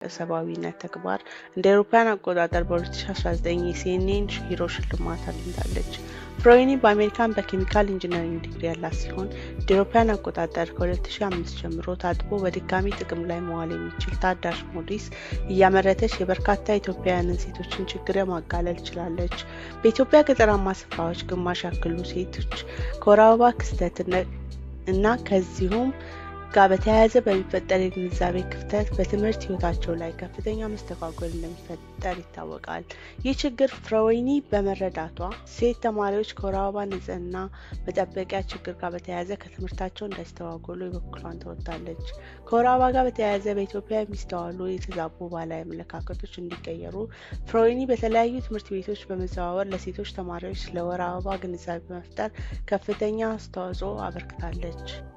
ሰብአዊነት ተግባር እንደ አውሮፓውያን አቆጣጠር በ2019 የሲኤንኤን ሂሮ ሽልማት አግኝታለች። ፍሮዌኒ በአሜሪካን በኬሚካል ኢንጂነሪንግ ዲግሪ ያላት ሲሆን እንደ አውሮፓውያን አቆጣጠር ከ2005 ጀምሮ ታጥቦ በድጋሚ ጥቅም ላይ መዋል የሚችል ታዳሽ ሞዴስ እያመረተች የበርካታ ኢትዮጵያውያንን ሴቶችን ችግር ማቃለል ችላለች። በኢትዮጵያ ገጠራማ ስፍራዎች ግማሽ ያክሉ ሴቶች ከወር አበባ ክስተት እና ከዚሁም ጋር በተያያዘ በሚፈጠር የግንዛቤ ክፍተት በትምህርት ህይወታቸው ላይ ከፍተኛ መስተጓጎል እንደሚፈጠር ይታወቃል። ይህ ችግር ፍሮዌኒ በመረዳቷ ሴት ተማሪዎች ከወር አበባ ንጽህና መጠበቂያ ችግር ጋር በተያያዘ ከትምህርታቸው እንዳይስተጓጎሉ የበኩሏን ተወጥታለች። ከወር አበባ ጋር በተያያዘ በኢትዮጵያ የሚስተዋሉ የተዛቡ ባህላዊ አመለካከቶች እንዲቀየሩ ፍሮዌኒ በተለያዩ ትምህርት ቤቶች በመዘዋወር ለሴቶች ተማሪዎች ስለ ወር አበባ ግንዛቤ በመፍጠር ከፍተኛ አስተዋጽኦ አበርክታለች።